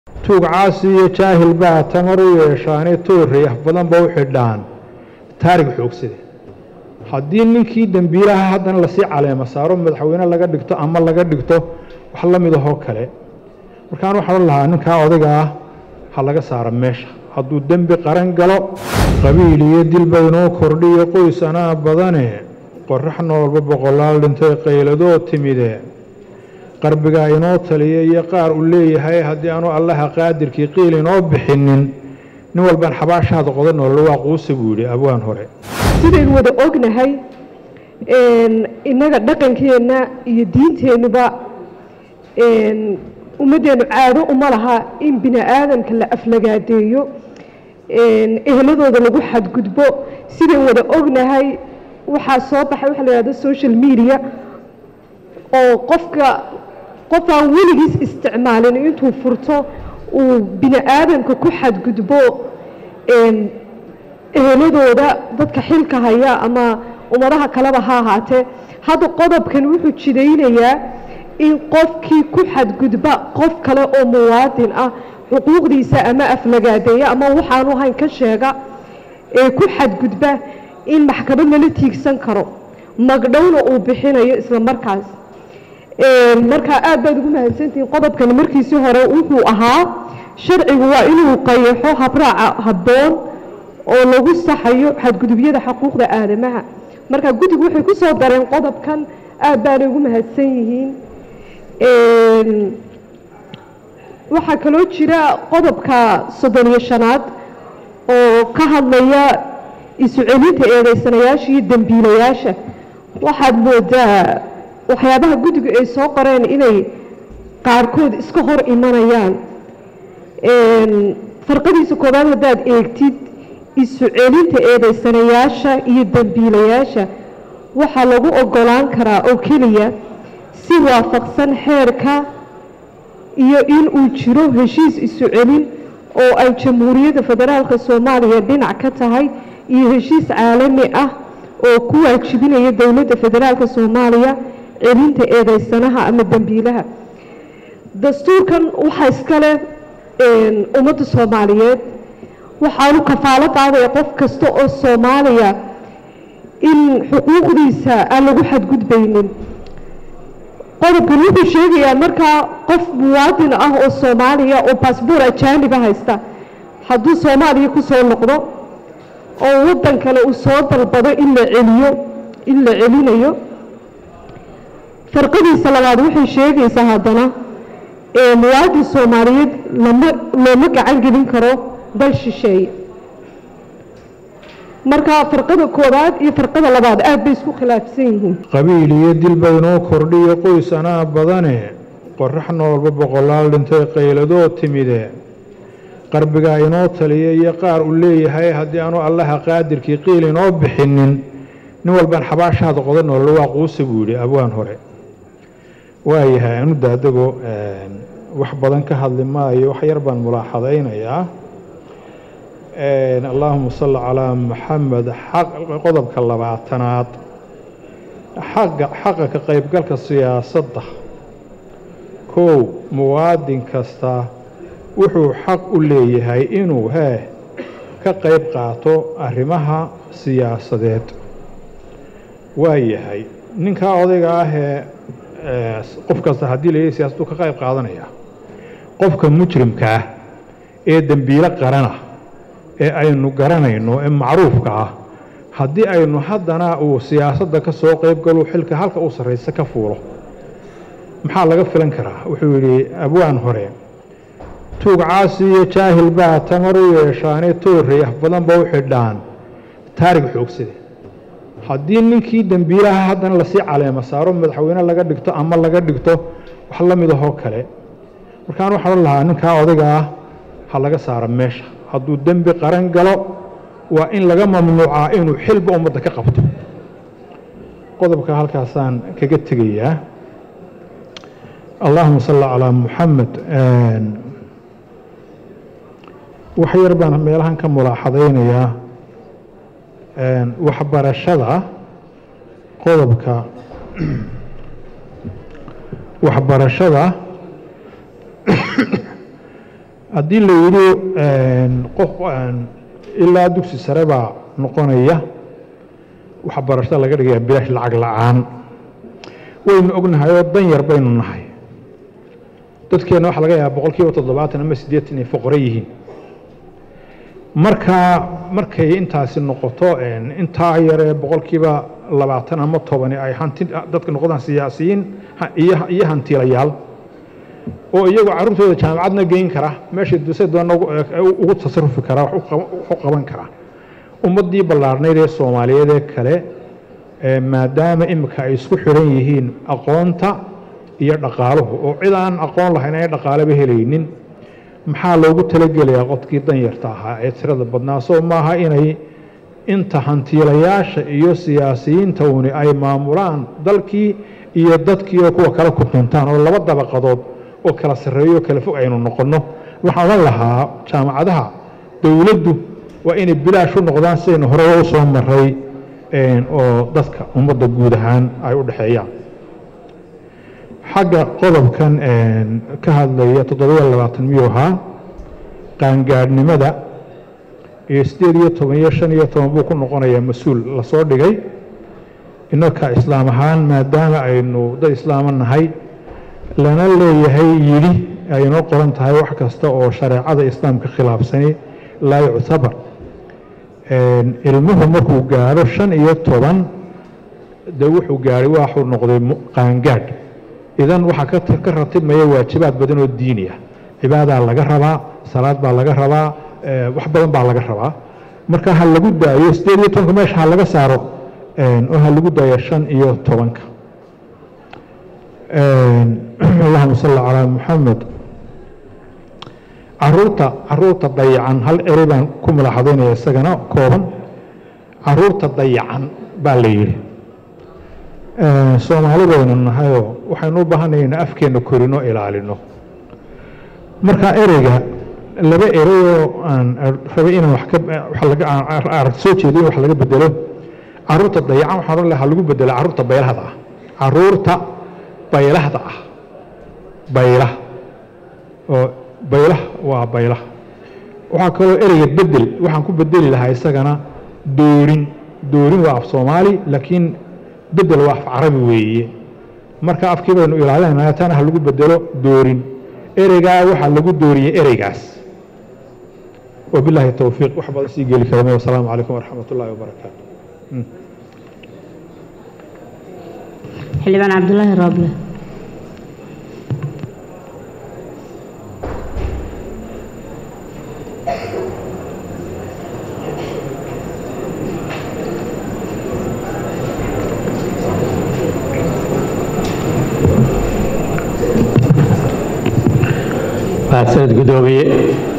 tuug caasi iyo jaahil baa tamar u yeeshaane toorey af badan ba u xidhaan taarig xoogsade haddii ninkii dembiilaha haddana lasii caleemo saaro madaxweyne laga dhigto ama laga dhigto wax la mid ahoo kale markaan waxaan lahaa ninkaa odayga ah ha laga saaro meesha hadduu dembi qaran galo qabiil iyo dilba inoo kordhiyo qoys anaa badane qorax noolba boqolaal dhintay qayladoo timide qarbigaa inoo taliya iyo qaar uu leeyahay haddii aanu allaha qaadirkii qiil inoo bixinin nin walbaan xabaashaada qodan noollo waa quusa buu yidhi abwaan hore sidaynu wada ognahay innaga dhaqankeenna iyo diinteennuba ummaddeenu caado uma laha in bini aadamka la aflagaadeeyo ehladooda lagu xadgudbo sidaynu wada ognahay waxaa soo baxay waxa la yihahdo social media oo qofka qof aan weligiis isticmaalin intuu furto uu bini aadamka ku xadgudbo eheladooda dadka xilka haya ama ummadaha kaleba ha ahaatee hadda qodobkan wuxuu jidaynayaa in qofkii ku xadgudba qof kale oo muwaadin ah xuquuqdiisa ama aflagaadeeya ama waxaanu hayn ka sheega ee ku xadgudba in maxkamad lala tiigsan karo magdhowna uu bixinayo isla markaas markaa aad baad ugu mahadsantihiin qodobkani markiisii hore wuxuu ahaa sharcigu waa inuu qayaxo habraaca habboon oo lagu saxayo xadgudubyada xuquuqda aadamaha marka guddigu waxay ku soo dareen qodobkan aad baanay ugu mahadsan yihiin waxaa kaloo jira qodobka soddon iyo shanaad oo ka hadlaya isu celinta eedeysanayaasha iyo dembiilayaasha waxaad moodaa waxyaabaha guddigu ay soo qoreen inay qaarkood iska hor imanayaan farqadiisa koobaad haddaad eegtid isu celinta eedeysanayaasha iyo dembiilayaasha waxaa lagu ogolaan karaa oo keliya si waafaqsan xeerka iyo in uu jiro heshiis isu celin oo ay jamhuuriyadda federaalka soomaaliya dhinac ka tahay iyo heshiis caalami ah oo ku waajibinaya dowladda federaalka soomaaliya celinta eedeysanaha ama dembiilaha dastuurkan waxaa iskale ummadda soomaaliyeed waxaanu kafaalo qaadaya qof kasta oo soomaaliya in xuquuqdiisa aan lagu xadgudbaynin qodobkan wuxuu sheegayaa markaa qof muwaadin ah oo soomaaliya oo baasboor ajaaniba haysta hadduu soomaaliya ku soo noqdo oo waddan kale uu soo dalbado in la celiyo in la celinayo farqadiisa labaad waxay sheegaysaa haddana muwaadin soomaaliyeed lama looma gacan gelin karo dal shisheeye marka farqada koowaad iyo farqada labaad aad bay isku khilaafsan yihiin qabiil iyo dilba inoo kordhiyo qoys anaa badane qorax noolba boqolaal dhintay qayladoo timide qarbigaa inoo taliya iyo qaar uu leeyahay haddii aanu allaha qaadirkii qiil inoo bixinin nin walbaan xabaashaada qodan noollo waa quusa buu yidhi abwaan hore waayahay anu daadago wax badan ka hadli maayo wax yar baan mulaaxadaynayaa allaahuma salli calaa maxamed qodobka labaatanaad xaqa xaqa ka qaybgalka siyaasadda kow muwaadin kasta wuxuu xaq u leeyahay inuu hee ka qayb qaato arrimaha siyaasadeed waa yahay ninkaa odayga ahee qof kasta haddii layihi siyaasaddu ka qayb qaadanaya qofka mujrimka ah ee dembiilo qarana ee aynu garanayno ee macruufka ah haddii aynu haddana uu siyaasadda ka soo qayb galo xilka halka u sarraysa ka fuulo maxaa laga filan karaa wuxuu yidhi abwaan hore tuug caasi iyo jaahil baa tamar u yeeshaane toorey af badan ba u xidhaan taarig xoogsade haddii ninkii dembiilaha haddana lasii caleemo saaro madaxweyne laga dhigto ama laga dhigto wax la mid ahoo kale markaan waxaan lahaa ninkaa odayga ah ha laga saaro meesha hadduu dembi qaran galo waa in laga mamnuucaa inuu xilba ummadda ka qabto qodobka halkaasaan kaga tegayaa allahuma salli calaa muxamed wax yar baan meelahan ka mulaaxadaynayaa waxbarashada qodobka waxbarashada haddii la yidhi qof ilaa dugsi sare baa noqonaya waxbarashada laga dhigaya bilaash lacag la-aan waynu ognahay oo dan yar baynu nahay dadkeenna waxaa laga yaaba boqol kiiba toddobaatan ama siddeetan ay foqore yihiin markaa markay intaasi noqoto intaa yaree boqol kiiba labaatan ama tobani ay hanti dadka noqdaan siyaasiyiin iyo hantiilayaal oo iyagoo carruurtooda jaamacadna geyn kara meeshay duse doona ugu tasarufi karaa wax u qaban karaa ummaddii ballaarnayd ee soomaaliyeed ee kale maadaama imika ay isku xidhan yihiin aqoonta iyo dhaqaaluhu oo cid aan aqoon lahayn ay dhaqaaleba helaynin maxaa loogu talagelayaa qodkii danyarta ahaa ee tirada badnaa soo maaha inay inta hantiilayaasha iyo siyaasiyiinta uni ay maamulaan dalkii iyo dadkii oo kuwa kala kutuntaan oo laba dabaqadood oo kala sarreeyo o kala fog aynu noqonno waxaan odhan lahaa jaamacadaha dowladdu waa inay bilaash u noqdaan sidaynu horeba u soo maray oo dadka ummadda guud ahaan ay u dhexeeyaan xagga qodobkan ka hadlaya toddobiyo labaatan miyuu ahaa qaangaadhnimada iyo siddeed iyo toban iyo shan iyo toban buu ku noqonayaa mas-uul lasoo dhigay innaka islaam ahaan maadaama aynu dad islaama nahay lana leeyahay yidhi aynoo qoran tahay wax kasta oo shareecada islaamka khilaafsani laa yuctabar ilmuhu markuu gaadho shan iyo toban de wuxuu gaadhay waxuu noqday qaangaadh idan waxaa ka ratibmaya waajibaad badan oo diini ah cibaadaa laga rabaa salaad baa laga rabaa wax badan baa laga rabaa marka ha lagu daayo siddeed iyo tobanka meesha ha laga saaro oo ha lagu daayo shan iyo tobanka allahuma salli calaa muxamed caruurta caruurta dayacan hal eri baan ku mulaxadaynaya isagana kooban caruurta dayacan baa la yidhi soomaali baynu nahayoo waxaynu u baahanaya inu afkeenna korinoo ilaalino marka ereyga laba ereyoo aan rabay inaan wax ka soo jeedo in wax laga bedelo caruurta dayacan waxaan odhan lahaa lagu bedelo caruurta baylahda ah caruurta baylahda ah baylah oo baylah waa baylah waxaa kaloo ereyga bedel waxaan ku bedeli lahaa isagana doorin doorin waa af soomaali laakiin bedel waa af carabi weeye marka afkii baynu ilaalinayna taana ha lagu bedelo doorin ereygaa waxaa lagu dooriyey ereygaas wabilaahi towfiiq wax badan sii geli karame wasalaamu calaykum waraxmat ullaahi wabarakaatu xildhibaan cabdulaahi rooble mahadsanid guddoomiye